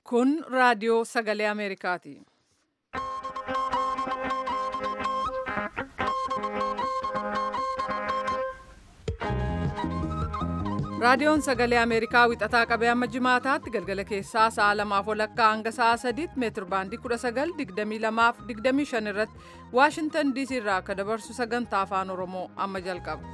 Kun raadiyoo sagalee Ameerikaati. Raadiyoon sagalee Ameerikaa wixataa qabee amma jimaataatti galgala keessaa sa'a lamaaf walakkaa hanga sa'a sadiitti meetir baandii 19 22 irratti Waashintan DC irraa akka dabarsu sagantaa afaan Oromoo amma jalqaba.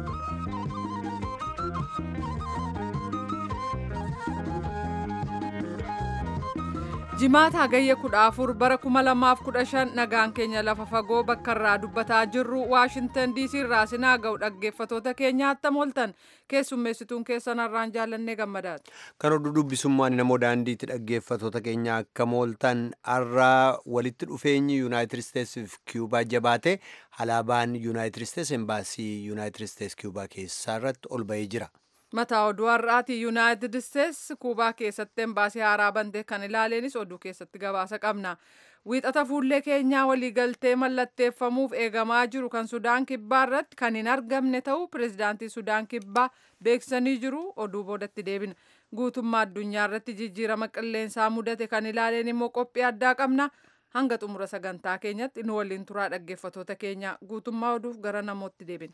Jimaata hagayya 14 bara 2015 nagaan keenya lafa fagoo bakka irraa dubbataa jirru Waashintan DC irraa sinaa ga'u dhaggeeffatoota keenya attam ooltan keessummeessituun keessan har'aan jaallannee gammadaati. Kan oduu dubbisummaan namoo daandiitti dhaggeeffatoota keenya akka mooltan har'aa walitti dhufeenyi Yuunaayitid Isteetsi fi Kiyuubaa jabaate alaabaan Yuunaayitid Isteetsi embaasii Yuunaayitid Isteetsi Kiyuubaa keessaa irratti ol bahee jira. Mataa oduu har'aati Yuunaayitid Isteetsi Kuubaa keessatti embaasii haaraa bantee kan ilaaleenis oduu keessatti gabaasa qabna. Wiixata fuullee keenyaa waliigaltee mallatteeffamuuf eegamaa jiru kan Sudaan Kibbaa irratti kan hin argamne ta'uu pirezidaantii Sudaan Kibbaa beeksisanii jiru oduu boodatti deebina. Guutummaa addunyaa irratti jijjiirama qilleensaa mudate kan ilaaleen immoo qophii addaa qabna. Hanga xumura sagantaa keenyatti nu waliin turaa dhaggeeffatoota keenya guutummaa oduuf gara namootti deebina.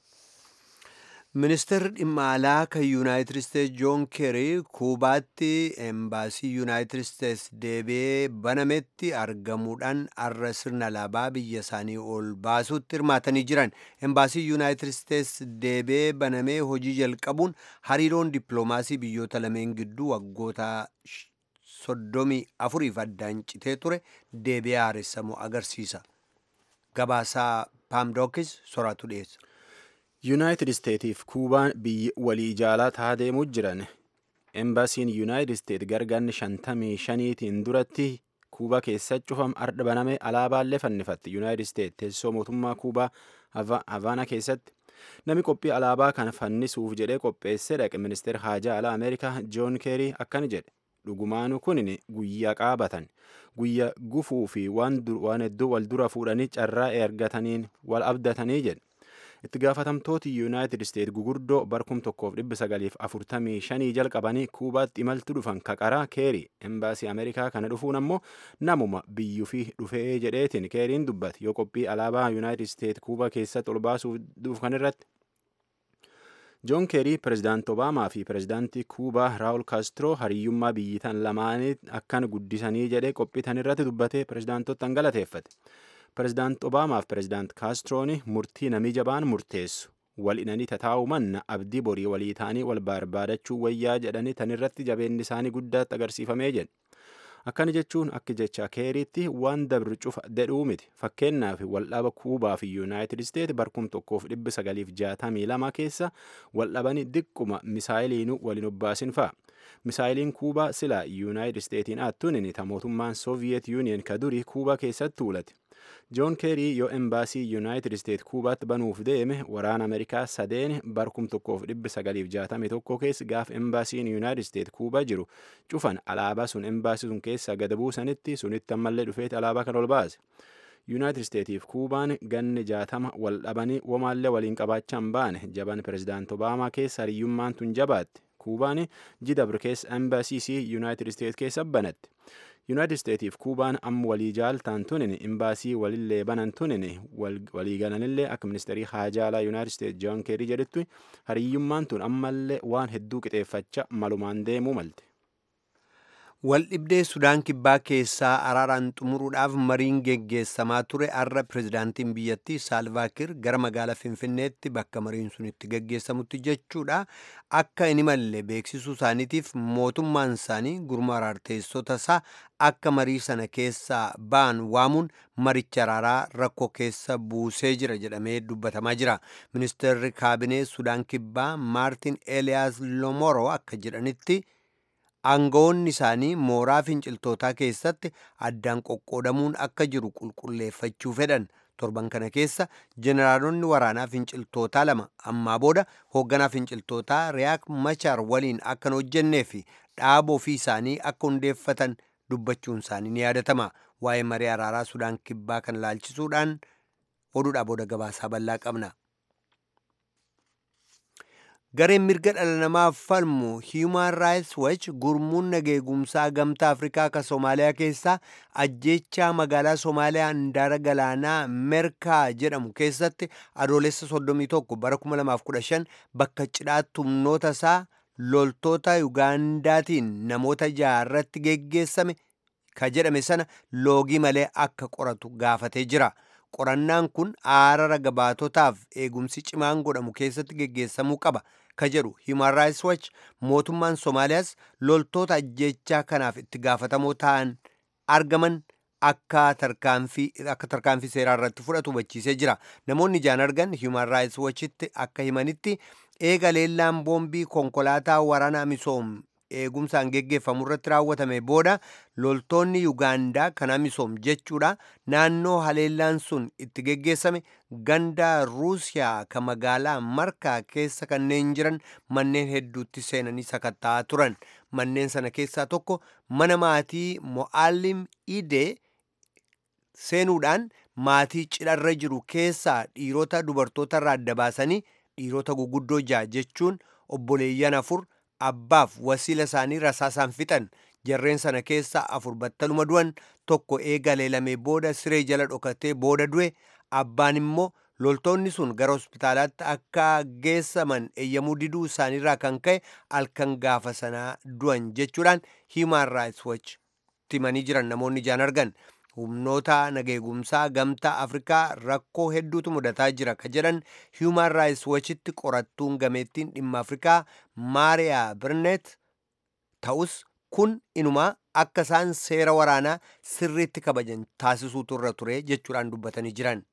Ministeerri dhimma alaa kan Yuunaayitid Isteetsi Joon Keerii Kuubaatti embaasii Yuunaayitid Isteetsi deebi'ee banametti argamuudhaan har'a sirna alaabaa biyya isaanii ol baasuutti hirmaatanii jiran. Embaasii Yuunaayitid Isteetsi deebi'ee banamee hojii jalqabuun hariiroon dippiloomaasii biyyoota lameen gidduu waggoota soddomii afuriif addaan citee ture deebi'ee haaressamu agarsiisa. Gabaasaa Paamdookis soraatu dhiyeessa. yuunaayitid isteetiif kuubaan biyyi walii jaalaa taa deemuu jiran embaasiin yuunaayitid isteet gargaarni shantamii shaniitiin duratti kuubaa keessa cufam ardha baname alaabaallee fannifatti yuunaayitid isteet teessoo mootummaa kuubaa havaana keessatti namni qophii alaabaa kana fannisuuf jedhee qopheessee dhaqe ministeera haajaa alaa ameerikaa joon keerii akkana jedhe dhugumaanu kunin guyyaa qaabatan guyyaa gufuu fi waan hedduu wal dura fuudhanii carraa ergataniin wal abdatanii jedhe itti gaafatamtooti yuunaayitid isteet gugurdoo barkum tokkoof dhibba sagaliif afurtamii shanii jalqabanii kuubaatti imaltu dhufan kaqaraa keerii embaasii ameerikaa kana dhufuun ammoo namuma biyyuu fi dhufee jedheetiin keeriin dubbate yoo qophii alaabaa yuunaayitid isteet kuubaa keessatti ol baasuuf dhufan irratti joon keerii pirezidaant obaamaa fi pirezidaantii kuubaa raawul kaastiroo hariyyummaa biyyitan lamaanii akkan guddisanii jedhee qophiitan irratti dubbatee pirezidaantotaan galateeffate. pirezidaant obaamaaf pirezidaant kaastrooni murtii namii jabaan murteessu wal inanii tataa'u manna abdii borii walii ta'anii wal barbaadachuu wayyaa jedhanii tan irratti jabeenni isaanii guddaatti agarsiifamee jedhe akkana jechuun akka jecha keeriitti waan dabru cufa dedhuu miti fakkeenyaaf waldhaba kuubaa fi yuunaayitid isteet barkum tokkoof dhibba sagaliif jaatamii lama keessa waldhabanii diqquma misaayiliinuu waliin obbaasin fa'a misaayiliin kuubaa silaa yuunaayitid isteetiin attuun ta mootummaan sooviyeet yuuniyen ka durii kuubaa keessatti tuulate joon keerii yoo embaasii yuunaayitid isteet kuubaatti banuuf deeme waraana ameerikaa sadeen barkum tokkoof dhibba sagaliif jaatamii tokko keessa gaaf embaasiin yuunaayitid isteet kuubaa jiru cufan alaabaa sun embaasii sun keessa gad buusanitti sunitti ammallee dhufeeti alaabaa kan ol baase yuunaayitid isteetiif kuubaan ganni jaatama wal dhabanii womaallee waliin qabaachaan baane jaban pirezidaant obaamaa keessa hariyyummaan tun jabaatte kuubaan jidabr keessa embaasiisii yuunaayitid isteet keessa banatte yuunaayitid isteetiif kuubaan amma walii jaaltaan tunin imbaasii walillee banan tunin walii galanillee akka ministeerii haajaalaa yuunaayitid isteet joon keerii jedhutti hariyyummaan tun ammallee waan hedduu qixeeffacha malumaan deemuu malte. Waldhibdee Sudaan Kibbaa keessaa araaraan xumuruudhaaf mariin geggeessamaa ture har'a pirezidaantiin biyyattii Saalvaakir gara magaalaa Finfinneetti bakka mariin sun itti geggeessamutti jechuudha. Akka hin imalle beeksisuu isaaniitiif mootummaan isaanii gurma araarteessota isaa akka marii sana keessaa ba'an waamuun maricha araaraa rakkoo keessa buusee jira jedhamee dubbatamaa jira. Ministeerri kaabinee Sudaan Kibbaa Maartin Eeliyaas Lomoro akka jedhanitti. aangawoonni isaanii mooraa finciltootaa keessatti addaan qoqqoodamuun akka jiru qulqulleeffachuu fedhan torban kana keessa jeneraalonni waraanaa finciltootaa lama ammaa booda hoogganaa finciltootaa riyaak machaar waliin akka hin hojjennee fi dhaaba ofii isaanii akka hundeeffatan dubbachuun isaanii ni yaadatama waa'ee marii araaraa sudaan kibbaa kan laalchisuudhaan oduudhaa booda gabaasaa bal'aa qabna. gareen mirga dhala namaaf falmu Human Rights Watch gurmuun nageegumsaa gamtaa Afrikaa ka Soomaaliyaa keessaa ajjeechaa magaalaa Soomaaliyaa handaara galaanaa Merkaa jedhamu keessatti adoolessa 31 bara 2015 bakka cidhaatti humnoota isaa loltoota Yugaandaatiin namoota jaarratti geggeessame ka jedhame sana loogii malee akka qoratu gaafatee jira. Qorannaan kun aarara gabaatotaaf eegumsi cimaan godhamu keessatti geggeessamuu qaba. ka jedhu Human Rights Watch mootummaan Somaaliyaas loltoota ajjechaa kanaaf itti gaafatamoo ta'an argaman akka tarkaanfii akka tarkaanfii seeraa irratti fudhatu hubachiisee jira. Namoonni ijaan argan Human Rights Watchitti akka himanitti eega leellaan boombii konkolaataa waraana misoom eegumsaan geggeeffamu irratti raawwatame booda loltoonni Yugaandaa kan misoom jechuudha naannoo haleellaan sun itti geggeessame ganda Ruusiyaa kan magaalaa Markaa keessa kanneen jiran manneen hedduutti seenanii sakatta'aa turan. Manneen sana keessaa tokko mana maatii Mo'aalim Idee seenuudhaan maatii cidharra jiru keessaa dhiirota dubartoota irraa adda baasanii dhiirota guguddoo ja'a jechuun obboleeyyan afur abbaaf wasiila isaanii rasaasaan fixan jarreen sana keessaa afur battaluma du'an tokko eega leelamee booda siree jala dhokatee booda du'e abbaan immoo loltoonni sun gara hospitaalaatti akka geessaman eeyyamuu diduu isaaniirraa kan ka'e halkan gaafa sanaa du'an jechuudhaan Human Rights Watch timanii jiran namoonni ijaan argan. humnoota nageegumsaa gamtaa afrikaa rakkoo hedduutu mudataa jira ka jedhan human rights watchitti qorattuun gameettiin dhimma afrikaa maariyaa birnet ta'us kun inumaa akka isaan seera waraanaa sirriitti kabajan taasisuutu irra ture jechuudhaan dubbatanii jiran.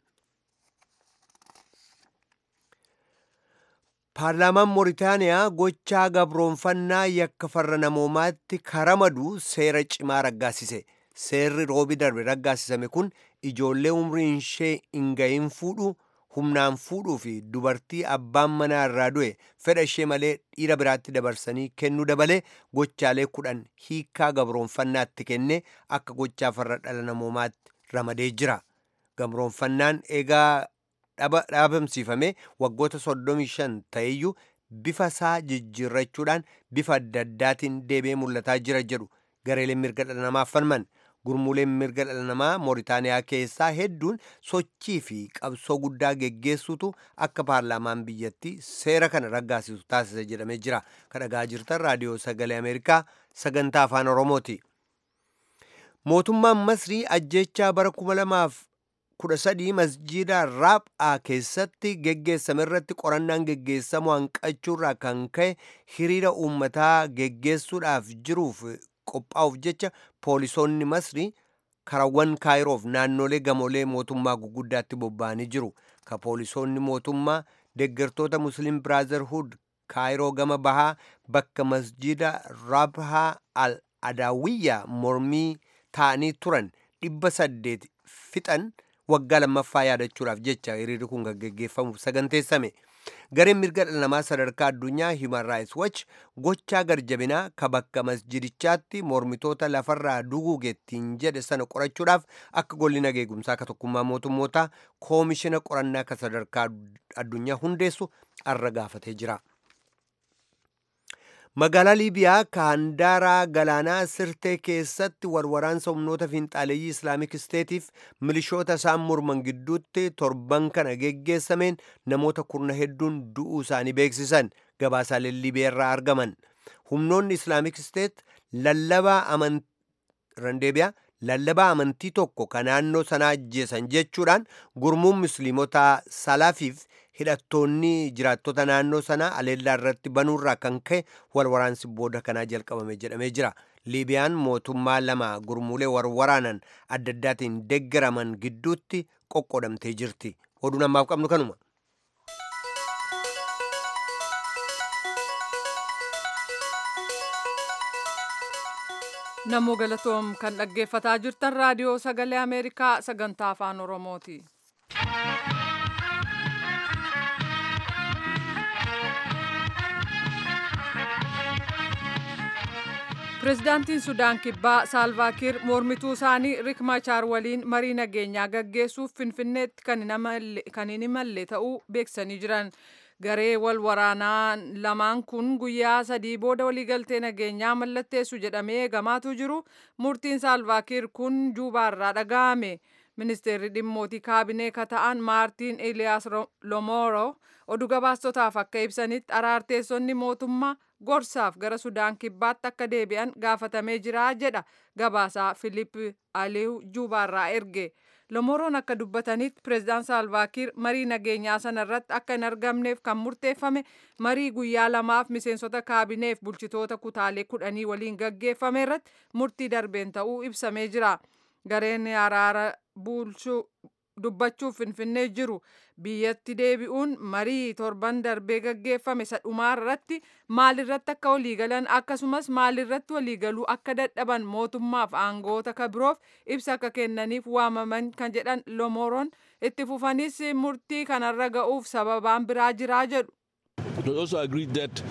paarlaamaan mooritaaniyaa gochaa gabroonfannaa yakka farra namoomaatti karamadu seera cimaa raggaasise. seerri roobi darbe raggaasisame kun ijoollee umriin ishee hin gahin fuudhu humnaan fuudhuu fi dubartii abbaan manaa irraa du'e fedha ishee malee dhiira biraatti dabarsanii kennuu dabalee gochaalee kudhan hiikkaa gabroonfannaatti kenne akka gochaa farra dhala namoomaatti ramadee jira. Gabroonfannaan eegaa dhaabamsiifame waggoota 35 ta'eyyuu bifa isaa jijjiirrachuudhaan bifa adda addaatiin deebi'ee mul'ataa jira jedhu gareeleen mirga dhala namaaf falman. gurmuuleen mirga dhala namaa mooritaaniyaa keessaa hedduun sochii fi qabsoo guddaa geggeessuutu akka paarlaamaan biyyattii seera kana raggaasisu taasisa jedhamee jira kadhagaa jirtan raadiyoo sagalee ameerikaa sagantaa afaan oromooti mootummaan masrii ajjechaa bara 2013 masjiida raaphaa keessatti geggeessame irratti qorannaan geggeessamu hanqachuurraa kan ka'e hiriira uummataa geggeessuudhaaf jiruuf qophaa'uuf jecha poolisoonni masrii karawwan kaayiroof naannolee gamoolee mootummaa guguddaatti bobba'anii jiru ka poolisoonni mootummaa deeggartoota musliim biraazarhud kaayiroo gama bahaa bakka masjida rabhaa al adaawiyyaa mormii ta'anii turan dhibba saddeet fixan waggaa lammaffaa yaadachuudhaaf jecha hiriirri kun gaggeeffamuuf saganteessame. gareen mirga dhala namaa sadarkaa addunyaa human rights watch gochaa garjabinaa ka bakka masjidichaatti mormitoota lafarraa duguugettiin jedhe sana qorachuudhaaf akka golli nageegumsaa ka tokkummaa mootummootaa koomishina qorannaa ka sadarkaa addunyaa hundeessu arra gaafatee jira. magaalaa liibiyaa ka handaaraa galaanaa sirtee keessatti warwaraansa humnoota fiinxaaleeyyii islaamik isteetiif milishoota isaan morman gidduutti torban kana geggeessameen namoota kurna hedduun du'uu isaanii beeksisan gabaasaalee liibiyaa irraa argaman humnoonni islaamik isteet lallabaa randeebiyaa lallabaa amantii tokko ka naannoo sanaa ajjeesan jechuudhaan gurmuun musliimotaa salaafiif hidhattoonni jiraattota naannoo sanaa aleellaa irratti banuurraa kan ka'e walwaraansi booda kanaa jalqabame jedhamee jira liibiyaan mootummaa lama gurmuulee warwaraanan adda addaatiin deeggaraman gidduutti qoqqoodamtee jirti oduun ammaaf qabnu kanuma. Namoo galatoom kan dhaggeeffataa jirtan raadiyoo sagalee Ameerikaa sagantaa afaan Oromooti. Pireezidaantiin Sudaan Kibbaa Saalvaakiir mormituu isaanii Rik Machaar waliin marii nageenyaa gaggeessuuf Finfinneetti kan hin imalle ta'uu beeksisanii jiran. garee wal waraanaa lamaan kun guyyaa sadii booda waliigaltee nageenyaa mallatteessu jedhamee eegamaatu jiru murtiin saalvaakiir kun juubaarraa dhaga'ame ministeerri dhimmootii kaabinee kata'an maartiin eliyaas lomoro oduu gabaastotaaf akka ibsanitti araarteessonni mootummaa gorsaaf gara sudaan kibbaatti akka deebi'an gaafatamee jira jedha gabaasaa filiip aliyu juubaarraa erge lomoroon akka dubbatanitti pireezidaan saalvaakiir marii nageenyaa sanarratti akka hin argamneef kan murteeffame marii guyyaa lamaaf miseensota kaabineef bulchitoota kutaalee kudhanii waliin gaggeeffame irratti murtii darbeen ta'uu ibsamee jira gareen araara bulchuu dubbachuuf finfinnee jiru biyyatti deebi'uun marii torban darbee gaggeeffame isa dhumaa irratti maalirratti akka waliigalan akkasumas maalirratti waliigaluu akka dadhaban mootummaaf aangoota kabiroof ibsa akka kennaniif waamaman kan jedhan lomoroon itti fufanis murtii kanarra ga'uuf sababaan biraa jiraa jedhu. We also agreed that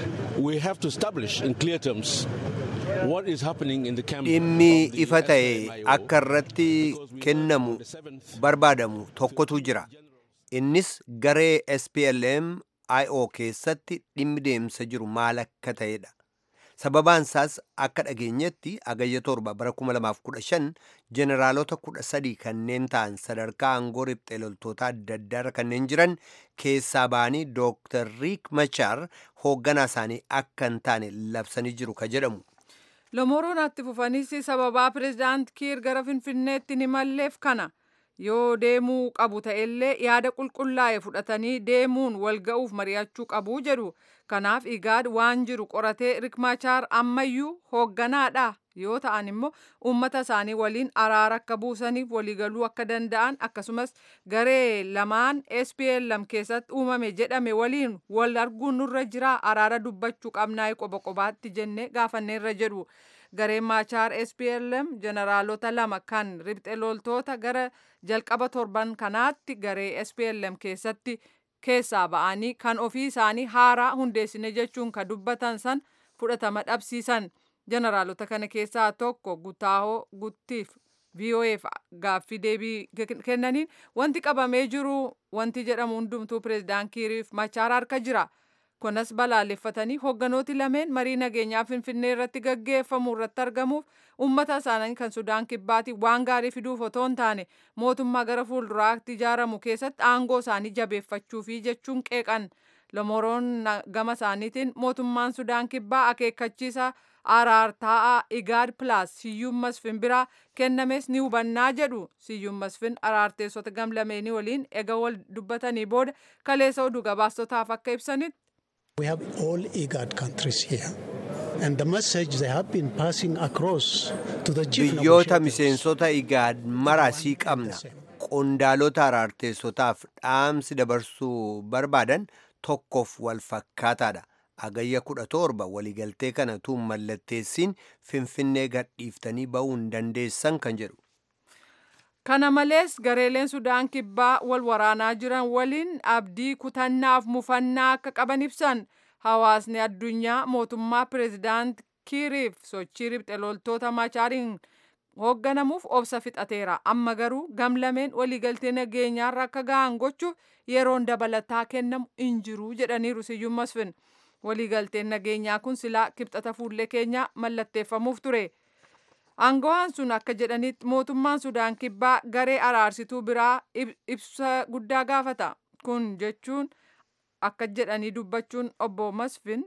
we have to establish in clear terms what is happening in the camp dhimmi of the ifa ta'e SPLMIO, akka irratti kennamu barbaadamu tokkotu jira innis garee SPLM IO keessatti dhimmi deemsa jiru maal akka ta'edha sababaan isaas akka dhageenyetti agayya torba bara 2015 jeneraalota 13 kanneen ta'an sadarkaa aangoo riphxee loltoota adda addaarra kanneen jiran keessaa ba'anii dooktar riik machaar hoogganaa isaanii akka hin taane labsanii jiru ka jedhamu lomoroon itti fufanis sababaa pireezidaant kiir gara finfinneetti ni malleef kana yoo deemuu qabu ta'ellee yaada qulqullaa'e fudhatanii deemuun wal ga'uuf mari'achuu qabu jedhu kanaaf igaad waan jiru qoratee rikmaachaar ammayyuu hoogganaadha yoo ta'an immoo uummata isaanii waliin araara akka buusaniif waliigaluu akka danda'an akkasumas garee lamaan SPLM keessatti uumame jedhame waliin wal arguun nurra jira araara dubbachuu qabnaa qoba qobaatti jennee gaafanneerra jedhu. gareen maachaar SPLM jeneraalota lama kan riphxe loltoota gara jalqaba torban kanaatti garee SPLM keessatti keessaa ba'anii kan ofii isaanii haaraa hundeessine jechuun kan dubbatan san fudhatama dhabsiisan jeneraalota kana keessaa tokko gutaahoo guttiif VOAf gaaffii deebii kennaniin wanti qabamee jiru wanti jedhamu hundumtuu pireezidaan kiiriif machaar harka jira. kunas balaaleffatanii hoogganooti lameen marii nageenyaa finfinnee irratti gaggeeffamu irratti argamuuf uummata isaanii kan sudaan kibbaati waan gaarii fiduuf otoo hin taane mootummaa gara fuulduraatti ijaaramu keessatti aangoo isaanii jabeeffachuufi jechuun qeeqan lomoroon gama isaaniitiin mootummaan sudaan kibbaa akeekkachiisa araartaa'aa igaad pilaas siyyuun masfin biraa kennames ni hubannaa jedhu siyyuun masfin araarteessota gamlameenii waliin ega wal dubbatanii booda kaleessa oduu gabaastotaaf akka ibsanitti We have all IGAD countries here. And the message they have been passing across to the chief biyyoota negotiators miseensota igaad marasii qabna qondaalota araarteessotaaf dhaamsi dabarsuu barbaadan tokkoof wal fakkaataadha agayya kudha torba waliigaltee kana tuun mallatteessiin finfinnee gadhiiftanii ba'uu hin dandeessan kan jedhu Kana malees gareeleen Sudaan kibbaa wal waraanaa jiran waliin abdii kutannaaf mufannaa akka qaban ibsan hawaasni addunyaa mootummaa pireezidaant Kiiriif sochii riphxe loltoota machaariin hoogganamuuf obsa fixateera. Amma garuu gamlameen waliigaltee nageenyaarra akka ga'an gochuuf yeroon dabalataa kennamu hin jiru jedhaniiru siyyuun masfin. Waliigalteen nageenyaa kun silaa kibxata fuullee keenyaa mallatteeffamuuf ture. Aangawaan sun akka jedhanitti mootummaan Sudaan kibbaa garee araarsituu biraa ibsa guddaa gaafata. Kun jechuun akka jedhanii dubbachuun obbo Masfin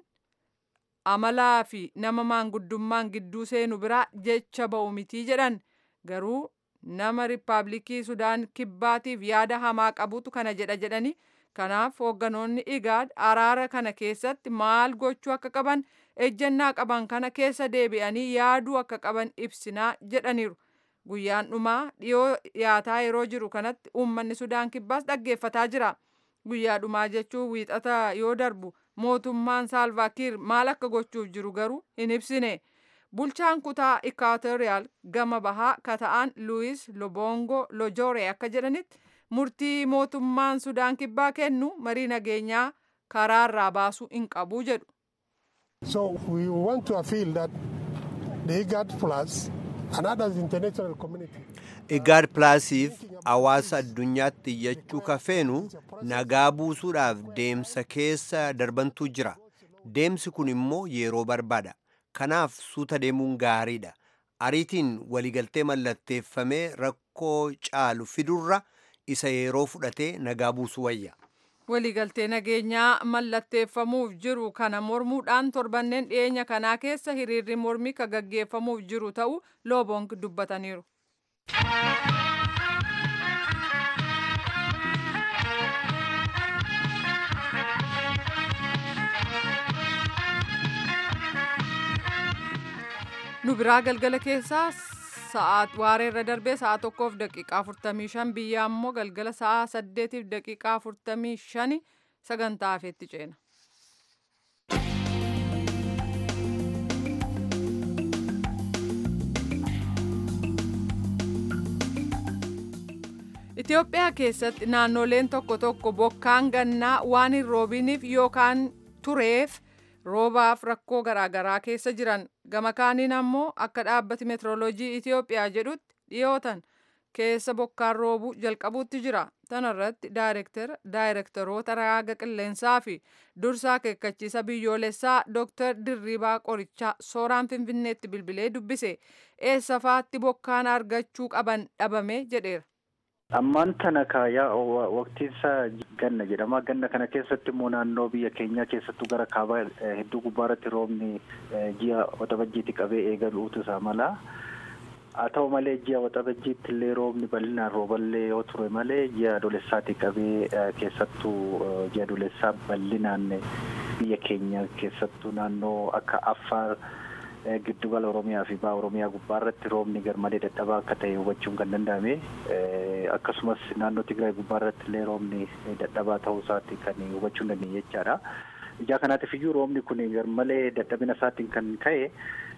amalaa fi nama maanguddummaan gidduu seenu biraa jecha ba'u mitii jedhan. Garuu nama riippaabilikii Sudaan kibbaatiif yaada hamaa qabutu kana jedha jedhanii kanaaf hoogganoonni igaad araara kana keessatti maal gochuu akka qaban ejjennaa qaban kana keessa deebi'anii yaaduu akka qaban ibsinaa jedhaniiru. Guyyaan dhumaa dhiyoo dhiyaataa yeroo jiru kanatti uummanni Sudaan kibbaas dhaggeeffataa jira. Guyyaa dhumaa jechuun wiixata yoo darbu mootummaan Saalvaakiir maal akka gochuuf jiru garuu hin ibsine. Bulchaan kutaa Ikaatoriyaal gama bahaa kata'an Luwis Lobongo Lojore akka jedhanitti murtii mootummaan Sudaan kibbaa kennu marii nageenyaa karaarraa baasuu hin qabu jedhu. So we want to appeal that the IGAD plus and others international community igaad pilaasiif hawaasa addunyaatti iyyachuu kafeenu nagaa buusuudhaaf deemsa keessa darbantuu jira deemsi kun immoo yeroo barbaada kanaaf suuta deemuun gaariidha ariitiin waliigaltee mallatteeffamee rakkoo caalu fidurra isa yeroo fudhatee nagaa buusuu wayya waliigaltee nageenyaa mallatteeffamuuf jiru kana mormuudhaan torbanneen dhiyeenya kanaa keessa hiriirri mormii ka gaggeeffamuuf jiru ta'uu loobong dubbataniiru. nu biraa galgala keessaa sa'aat waareerra darbee sa'a tokkoof daqiiqaa 45 biyya ammoo galgala sa'a 8tiif daqiiqaa 45 sagantaa hafeetti ceena. Itoophiyaa keessatti naannoleen tokko tokko bokkaan gannaa waan hin roobiniif yookaan tureef roobaaf rakkoo garaagaraa keessa jiran gama kaaniin ammoo akka dhaabbati meetirooloojii Itoophiyaa jedhutti dhiyootan keessa bokkaan roobuu jalqabuutti jira tanarratti daayirektaroota raaga qilleensaa fi dursaa akeekkachiisa biyyoolessaa dooktar Dirribaa Qorichaa sooraan finfinneetti bilbilee dubbise eessafaatti bokkaan argachuu qaban dhabame jedheera. Ammaan tana kaayaa waqtiinsaa ganna jedhama. Ganna kana keessatti immoo naannoo biyya keenyaa keessattuu gara kaabaa hedduu gubbaa irratti roobni ji'a waxabajjiitti qabee eegaluutu isaa mala. Haa ta'u malee ji'a waxabajjiitti illee roobni bal'inaan rooballee yoo ture malee ji'a adoolessaatti qabee keessattuu ji'a adoolessaa bal'inaan biyya keenya keessattuu naannoo akka Affaar. giddugala oromiyaa fi ba'a oromiyaa gubbaa irratti roobni garmalee dadhabaa akka ta'e hubachuun kan danda'ame akkasumas naannoo tigraay gubbaa irratti illee roobni dadhabaa ta'uu isaatti kan hubachuu hin dandeenye jechaadha. Ijaa kanaatiif iyyuu roobni kun garmalee dadhabina isaatiin kan ka'e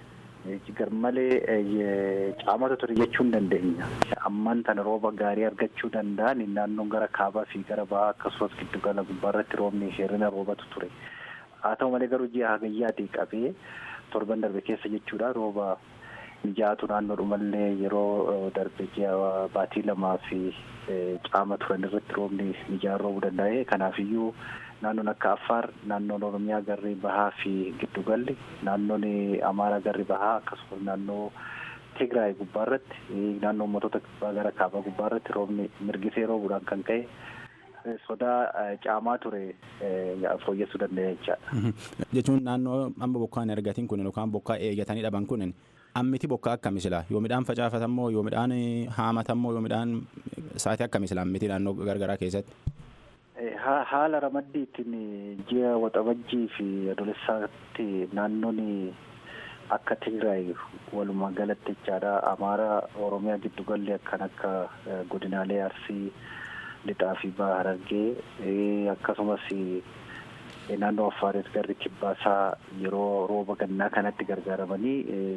garmalee caamata ture jechuu hin dandeenya. Ammaan tana rooba gaarii argachuu danda'an naannoon gara kaabaa fi gara bahaa akkasumas giddugala gubbaa irratti roobni hirrina roobatu ture. Haa ta'u malee garuu ji'a hagayyaatii qabee torban darbe keessa jechuudha rooba mijaa'atu naannoodhumallee yeroo darbe ji'a baatii lamaa fi caama turan irratti roobni mijaa'an roobuu danda'e kanaafiyyuu naannoon akka affaar naannoon oromiyaa garri bahaa fi giddugalli naannoon amaaraa garri bahaa akkasumas naannoo tigraay gubbaa irratti naannoo uummattoota gara kaabaa gubbaa irratti roobni mirgisee roobuudhaan kan ka'e sodaa caamaa ture fooyyessuu danda'e jechaadha. Jechuun naannoo amma bokkaan argatiin kun yookaan bokkaa eegatanii dhaban kun ammiti bokkaa akkami sila yoo midhaan facaafatamoo yoo midhaan haamatamoo yoo midhaan sa'aatii akkami sila ammiti naannoo gargaraa keessatti. Haala ramaddiitiin ji'a waxabajjii fi adoolessaatti naannoon akka Tigraay walumaa galatti jechaadha Amaaraa Oromiyaa giddugalli akkan akka godinaalee Arsii. lixaa fi baha harargee akkasumas naannoo affaaris garri kibbaasaa yeroo rooba gannaa kanatti gargaaramanii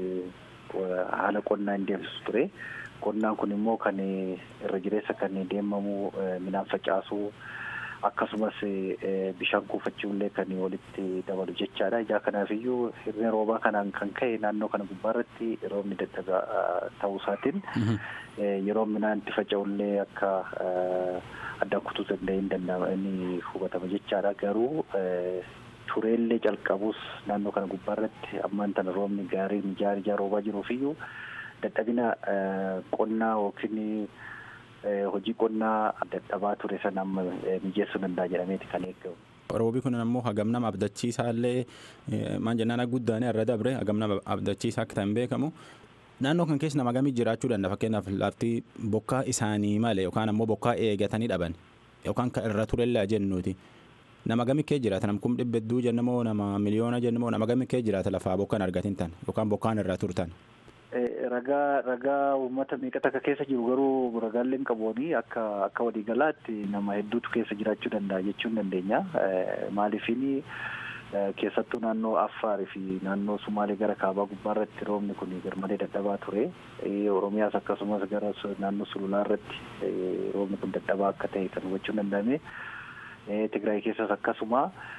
haala qonnaa hin deemsisu ture. Qonnaan kun immoo kan irra jireessa kan deemamu midhaan facaasuu akkasumas bishaan kuufachuullee kan walitti dabalu jechaadha. Ijaa kanaafiyyu hirrina roobaa kanaan kan ka'e naannoo kana gubbaarratti roobni dadhabaa ta'uu isaatiin yeroo midhaan itti faca'ullee akka addaan kutuu danda'e hin danda'ama inni hubatama jechaadha. Garuu tureellee calqabus naannoo kana gubbaarratti ammaan tana roobni gaarii mijaa'aa ijaa roobaa jiruufiyyuu dadhabina qonnaa yookiin hojii qonnaa dadhabaa ture sana amma mijeessuu danda'a jedhameeti kan eegamu. Roobii kun ammoo hagam nama abdachiisaa illee maan jennaan guddaanii irra dabre hagam nama abdachiisaa akka ta'an beekamu. Naannoo kan keessa nama gamii jiraachuu danda'a fakkeenyaaf lafti bokkaa isaanii malee yookaan ammoo bokkaa eegatanii dhaban yookaan kan irra turellee jennuuti. Nama gamii kee jiraata nam kum dhibba hedduu jennamoo nama miliyoona jennamoo nama gamii kee jiraata lafaa bokkaan argatin tan yookaan bokkaan irra turtan. ragaa ragaa uummata meeqatu akka keessa jiru garuu ragaaleen qabooni akka akka waliigalaatti nama hedduutu keessa jiraachuu danda'a jechuu hin dandeenya maaliifini keessattuu naannoo affaarii fi naannoo sumaalee gara kaabaa gubbaa irratti roobni kun garmalee dadhabaa ture oromiyaas akkasumas gara naannoo sululaa irratti roobni kun dadhabaa akka ta'e kan hubachuu danda'ame tigraay keessas akkasuma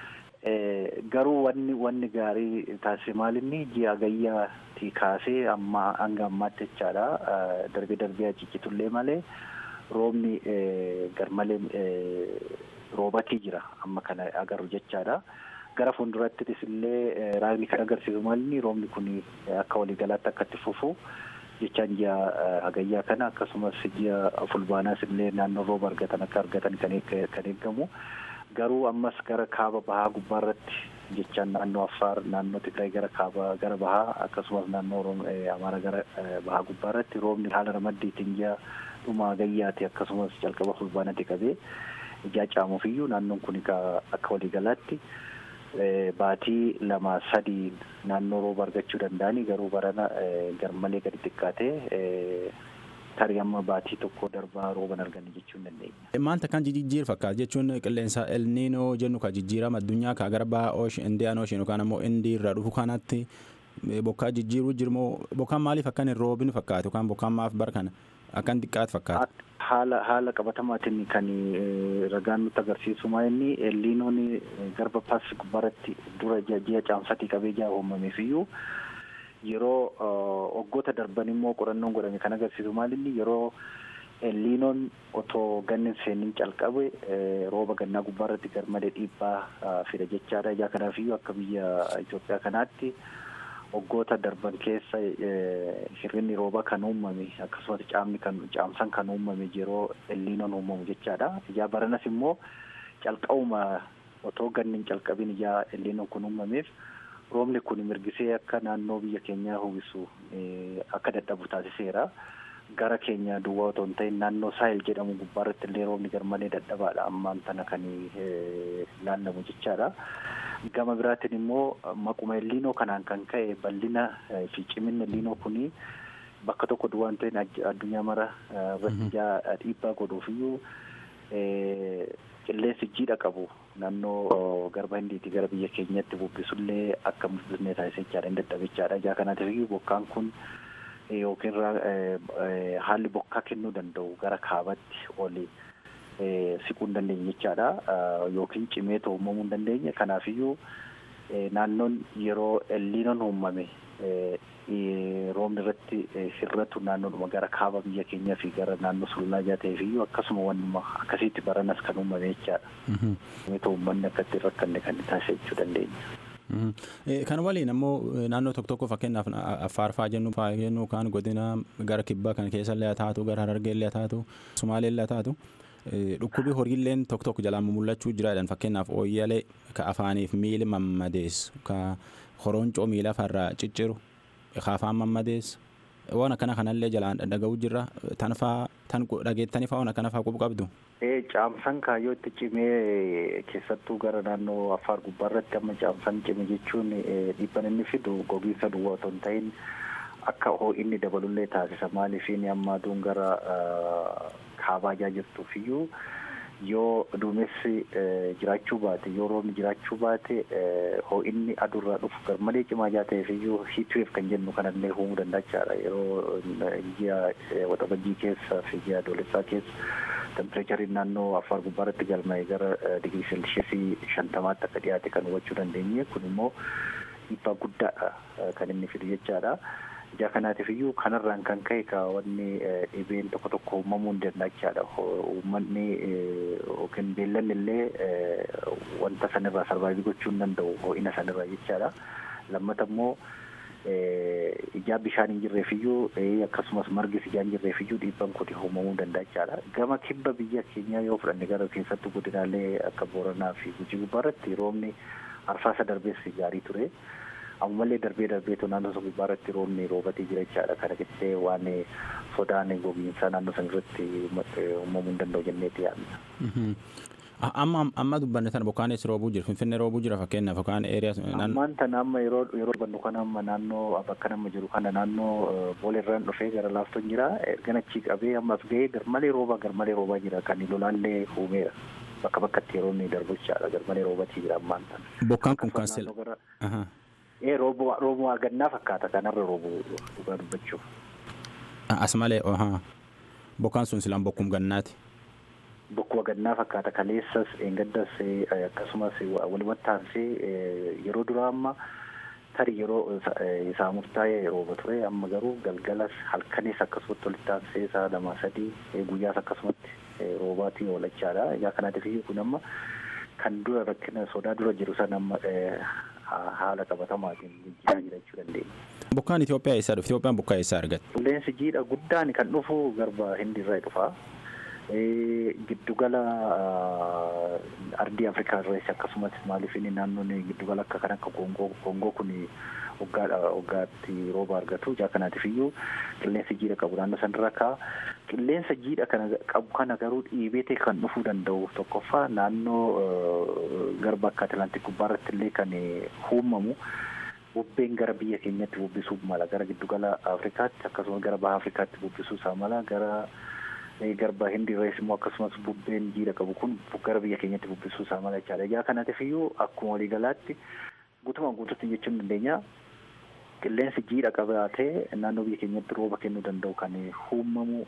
Garuu wanni wanni gaarii taasise maalinni ji'a gayyaatti kaasee amma hanga ammaatti jechaadha. Darbee darbee ciccitullee malee roobni garmalee roobatii jira amma kana agarru jechaadha. Gara fuuldurattis illee raagni kan agarsiisu maalinni roobni kun akka waliigalaatti akka itti fufu jechaan ji'a hagayyaa kana akkasumas ji'a fulbaanaas illee naannoo rooba argatan akka argatan kan eegamu. Garuu ammas gara kaaba bahaa gubbaarratti jechaan naannoo Affaar naannoo Tigraay gara kaaba gara bahaa akkasumas naannoo Amaaraa gara bahaa gubbaarratti roobni haala ramaddiitiin ji'a dhuma hagayyaati akkasumas jalqaba fulbaanatti qabee ijaa caamuufiyyuu naannoon kun akka waliigalaatti baatii lama sadii naannoo rooba argachuu danda'anii garuu barana garmalee gadi xiqqaatee tarii amma baatii tokko darbaa rooban arganne jechuu hin dandeenya. Maanta kan jijjiiru fakkaata jechuun qilleensa elniinoo jennu ka jijjiirama addunyaa ka gara baha ooshin indiyaan ooshin yookaan ammoo indii irraa dhufu kanatti bokkaa jijjiiruu jirmoo bokkaan maaliif akkan hin roobin fakkaatu yookaan bokkaan maaf bar kana akkan xiqqaatu fakkaata. Haala haala qabatamaatiin kan ragaan nutti agarsiisu inni elniinoon garba paas gubbaarratti dura ji'a caamsatii qabee ji'a uumameef iyyuu yeroo waggoota darban immoo qorannoon godhame kan agarsiisu maalinni yeroo elniinoon otoo ganni seenin calqabe rooba gannaa gubbaarratti garmalee dhiibbaa fida jechaadha. Ijaa kanaaf iyyuu akka biyya Itoophiyaa kanaatti waggoota darban keessa hirrinni roobaa kan uumame akkasumas caamni kan caamsan kan uumame yeroo elniinoon uumamu jechaadha. Ijaa baranas immoo calqabuma otoo ganni hin calqabin ijaa elniinoon kun uumameef roobni kun mirgisee akka naannoo biyya keenyaa uwwisu akka dadhabu taasiseera. Gara keenya duwwaa otoo hin ta'in naannoo saahil jedhamu gubbaarratti illee roobni garmalee dadhabaadha ammaan tana kan laallamu jechaadha. Gama biraatiin immoo maquma elniinoo kanaan kan ka'e bal'ina fi ciminni elniinoo kuni bakka tokko duwwaa hin ta'in addunyaa mara irratti dhiibbaa godhuufiyyuu qilleensi jiidha qabu naannoo garba hindiitii gara biyya keenyatti bubbisullee akka bubbisnee taasise jechaadha hin dadhabichaadha. Ijaa kanaatiif bokkaan kun yookiin haalli bokkaa kennuu danda'u gara kaabatti oli siquu hin dandeenye jechaadha. Yookiin cimee uumamuu hin dandeenye. Kanaafiyyuu naannoon yeroo elniinoon uumame roobni irratti hirratu naannoodhuma gara kaaba biyya keenyaa fi gara naannoo sululaa ijaa ta'eefiyyuu akkasuma wannuma akkasiitti baranas kan uumame jechaadha. Cimee uummanni akka itti rakkanne kan taasise jechuu dandeenya. Kan waliin ammoo naannoo tokko tokko fakkeenyaaf Affaar fa'aa jennu fa'aa jennu kan godina gara kibbaa kan keessa illee haa taatu gara Harargee illee haa taatu Sumaalee illee haa taatu dhukkubi horiilleen tokko tokko jalaan mul'achuu jiraadhaan fakkeenyaaf ooyyalee ka afaaniif miili mammadeessu ka horoncoo miila farraa cicciru ka afaan mammadeessu waan akkana kanallee jalaan dhaga'uu jirra tan fa'aa tan dhageettanii fa'aa waan akkana fa'aa qubu qabdu. Caamsan kaayyoo itti cimee keessattuu gara naannoo Affaar gubbaarratti amma caamsan cime jechuun dhiibban inni fidu gogiinsa duwwaa otoo hin ta'in akka ho'inni dabalullee taasisa maaliifiin amma aduun gara kaabaa jirtuuf iyyuu yoo duumessi jiraachuu baate yoo roobni jiraachuu baate ho'inni aduurraa dhufu garmalee cimaa jaa ta'eef iyyuu hiitweef kan jennu kanallee uumuu dandachaadha yeroo ji'a waxabajjii keessa fi ji'a adoolessaa keessa tempireechariin naannoo affaar gubbaarratti galmaa'e gara digirii seelsheesii shantamaatti akka dhiyaate kan hubachuu dandeenye kun immoo dhiibbaa guddaadha kan inni fidu jechaadha. Ijaa kanaatiif iyyuu kanarraan kan ka'e ka wanni dhibeen tokko tokko uumamuu hin dandachaadha. Uummanni yookiin beellanni illee wanta sanirraa sarvaayivii gochuu hin danda'u ho'ina sanirraa jechaadha. Lammata immoo ijaa bishaan hin jirreefiyyuu akkasumas margis ijaa hin jirreefiyyuu dhiibban kun uumamuu dandachaadha. Gama kibba biyya keenyaa yoo fudhanne gara keessattuu godinaalee akka Booranaa fi Gujii gubbaarratti roobni arfaasa darbees gaarii ture. ammallee darbee darbeetu naannoo sun gubbaarratti roobni roobatee jira jechaadha kana keessee waan sodaan gogiinsaa naannoo san irratti uumamuu hin danda'u jenneeti yaadna. Amma amma dubbanne sana bokkaanis roobuu jira finfinnee roobuu jira fakkeenyaaf yookaan eeriyaa. Ammaan tana amma yeroo yeroo bannu kana amma naannoo bakka nama jiru kana naannoo booleerraan dhufee gara laaftoon jira ergan achii qabee ammas ga'ee garmalee roobaa garmalee roobaa jira kan lolaallee uumeera. Bakka bakkatti yeroo inni darbu jechaadha garmalee roobatii jira ammaan tana. Bokkaan kun kan sila. ee roobuu roobuu argannaa fakkaata kanarra roobuu dhugaa dubbachuuf. As malee bokkaan sun silaan bokkum gannaati. bokkuma gannaa fakkaata kaleessas eengaddas akkasumas walumatti aansee yeroo duraa amma tarii yeroo isaa murtaa'ee rooba ture amma garuu galgalas halkanis akkasumatti walitti aansee isaa lama sadii guyyaas akkasumatti roobaatiin oolachaadha egaa kanaatiif kun amma kan dura rakkina sodaa dura jiru san amma haala qabatamaatiin jijjiiraa jira jechuu dandeenya. Bokkaan Itoophiyaa eessaa dhufe? Itoophiyaan bokkaa eessaa argatte? Qilleensi jiidha guddaan kan dhufu garba hindiirraa dhufa. giddugala ardii afrikaa irratti akkasumas maaliif inni naannoon giddugala akka kan akka gongoo gongoo kun waggaadha waggaatti rooba argatu ijaa kanaatiif iyyuu qilleensa jiidha qabu naannoo sanarra kaa qilleensa jiidha kana qabu kana garuu dhiibee ta'e kan dhufuu danda'u tokkoffaa naannoo garba akka atlantik gubbaarratti illee kan uumamu bubbeen gara biyya keenyatti bubbisuu mala gara giddugala afrikaatti akkasumas gara baha afrikaatti bubbisuu isaa mala gara garba hindi rees immoo akkasumas bubbeen jiidha qabu kun gara biyya keenyatti bubbisuu isaa mala jechaadha. Egaa kanaatiif iyyuu akkuma waliigalaatti guutumaan guututti jechuun dandeenya qilleensi jiidha qabaatee naannoo biyya keenyatti rooba kennuu danda'u kan uumamu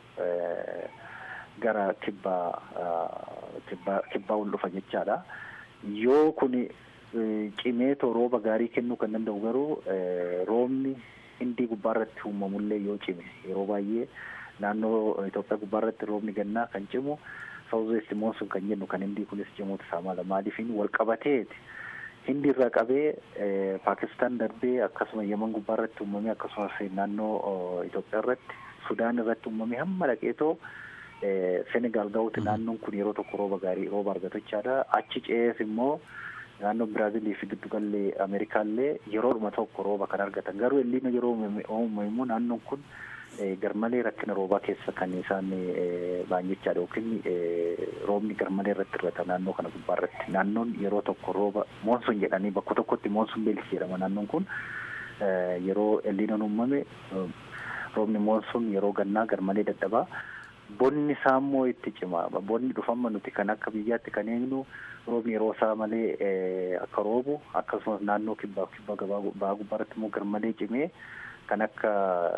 gara kibbaa kibbaa kibbaa ol dhufa jechaadha. Yoo kun cimeetoo rooba gaarii kennuu kan danda'u garuu roobni hindii gubbaarratti uumamullee yoo cime yeroo baay'ee naannoo Itoophiyaa gubbaarratti roobni gannaa kan cimu saawuzeesti moonsuun kan jennu kan hindii kunis cimuutu isaa mala maaliif wal qabateeti hindi irraa qabee paakistaan darbee akkasuma yeman gubbaarratti uumamee akkasumas naannoo Itoophiyaa irratti sudaan irratti uumamee hamma dhaqeetoo senegaal ga'uuti naannoon kun yeroo tokko rooba gaarii rooba argatu jechaadha achi ce'ees immoo naannoo biraazilii fi giddugallee ameerikaallee yeroodhuma tokko rooba kan argatan garuu illiina yeroo uumame immoo naannoon kun garmalee rakkina roobaa keessa kan isaan ba'an jechaadha yookiin roobni garmalee irratti irrata naannoo kana gubbaa irratti naannoon yeroo tokko rooba moonsun jedhanii bakka tokkotti moonsun beelisi jedhama naannoon kun yeroo elliinoon uumame roobni moonsun yeroo gannaa garmalee dadhabaa bonni isaa immoo itti cima bonni dhufamma nuti kan akka biyyaatti kan eegnu roobni yeroo isaa malee akka roobu akkasumas naannoo kibbaa kibbaa ba'aa gubbaarratti immoo garmalee cimee kan akka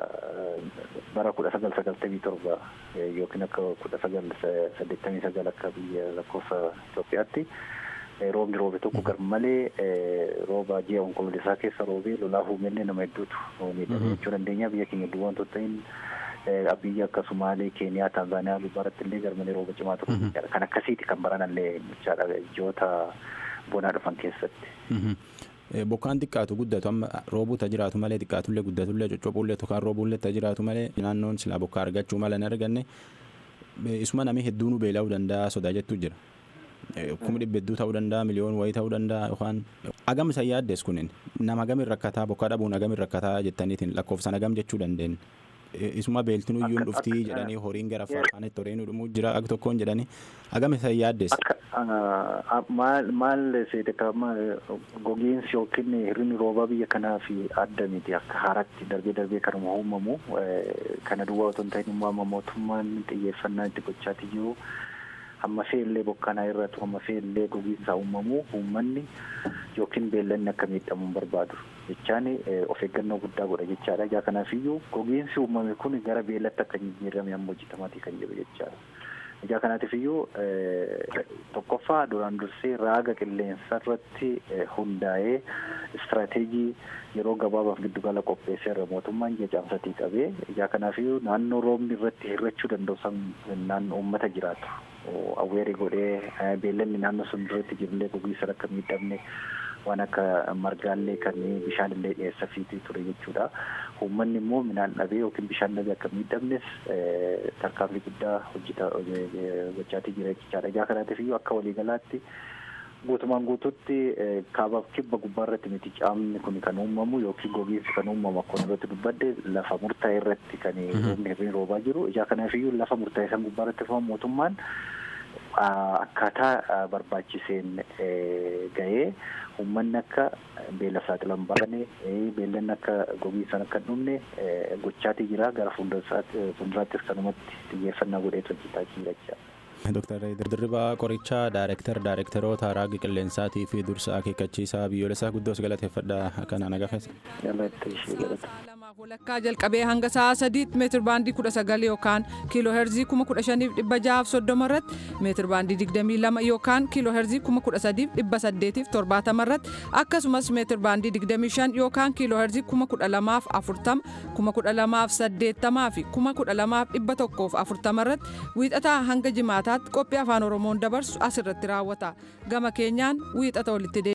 bara kudha sagal sagaltamii torba yookiin akka kudha sagal saddeettamii sagal akka biyya lakkoofsa Itoophiyaatti roobni roobe tokko garmalee rooba ji'a onkololeessaa keessa roobee lolaa uumenne nama hedduutu miidhame jechuu dandeenya biyya keenya iddoo wantoota ta'in biyya akka Sumaalee, Keeniyaa, Taanzaaniyaa gubbaarratti illee garmalee rooba cimaa ture jechaadha. Kan akkasiiti kan baranallee jechaadha ji'oota bonaa dhufan keessatti. Bokkaan xiqqaatu guddatu amma roobuuta jiraatu malee xiqqaatullee guddatullee coccophuullee tokkaan roobuullee ta jiraatu malee naannoon silaa bokkaa argachuu mala hin arganne isuma namni hedduun beela'uu danda'a sodaa jettu jira. Kuma dhibba hedduu ta'uu danda'a miliyoon wayii ta'uu danda'a yookaan agam isa yaaddes kunin nama agam rakkataa bokkaa dhabuun agam rakkataa jettaniitiin lakkoofsan agam jechuu dandeenya. Isuma beeltiin iyyuu dhuftii jedhanii horiin gara afaanitti horiin dhumuu jira ag tokkoon jedhanii agam isa yaaddes. Maal maal seetekama gogiinsi yookiin hirrinni roobaa biyya kanaa fi adda miti akka haaratti darbee darbee kanuma uumamu kana duwwaa otoo hin ta'in immoo amma mootummaan xiyyeeffannaa itti gochaatii jiru. hamma fe'illee bokkanaa irratti hamma fe'illee gogiinsaa uumamu uummanni yookiin beellanni akka miidhamu hin barbaadu jechaan of eeggannoo guddaa godha jechaadha. Ijaa kanaaf iyyuu gogiinsi uumame kun gara beellatti akka jijjiirame amma hojjetamaatii kan jiru jechaadha. Ijaa kanaatiif iyyuu tokkoffaa duraan dursee raaga qilleensa irratti hundaa'ee istiraateejii yeroo gabaabaaf giddugala qopheesseerra mootummaan ji'a caamsatii qabee ijaa kanaaf iyyuu naannoo roobni irratti hirrachuu danda'u san naannoo uummata jiraatu. awweeri godhee beellanni naannoo sun duratti jirullee gogiinsa akka miidhamne waan akka margaallee kan bishaan illee dhiyeessa fiitii ture jechuudha. Uummanni immoo midhaan dhabee yookiin bishaan dhabee akka miidhamnes tarkaanfii guddaa hojjeta gochaatii jira jechaadha. Ijaa kanaatiif iyyuu akka waliigalaatti guutumaan guututti kaabaaf kibba gubbaa irratti miti caamni kun kan uumamu yookiin gogiinsi kan uumamu akkuma irratti dubbadde lafa murtaa'e irratti kan roobni hirriin roobaa jiru. Ijaa kanaaf iyyuu lafa murtaa'e san gubbaa irratti fuman mootummaan akkaataa barbaachiseen ga'ee uummanni akka beela saaxilan baane beellanni akka gogiinsan akka hin dhumne gochaatii jira gara fuulduraattis kanumatti xiyyeeffannaa godheetu hojjetaa jira jechaadha. Dooktar Dirdirribaa Qorichaa Daayirektar Daayirektaroota Raagi Qilleensaatii fi Dursa Akeekkachiisaa Biyyoolessaa Guddoos galateeffadha akkanaan agarsiisa. Galata ishee galata. walakkaa jalqabee hanga sa'a sadiitti meetir baandii kudha sagal yookaan kiiloo heerzii kuma kudha shaniif dhibba jahaaf soddoma irratti meetir baandii digdamii lama yookaan kiiloo heerzii kuma kudha sadiif dhibba saddeetiif torbaatama irratti akkasumas meetir baandii digdamii shan yookaan kiiloo heerzii kuma kudha lamaaf afurtama kuma kudha lamaaf saddeettamaa fi kuma kudha lamaaf dhibba tokkoof afurtama irratti wiixataa hanga jimaataatti qophii afaan oromoon dabarsu asirratti raawwata gama keenyaan wiixata walitti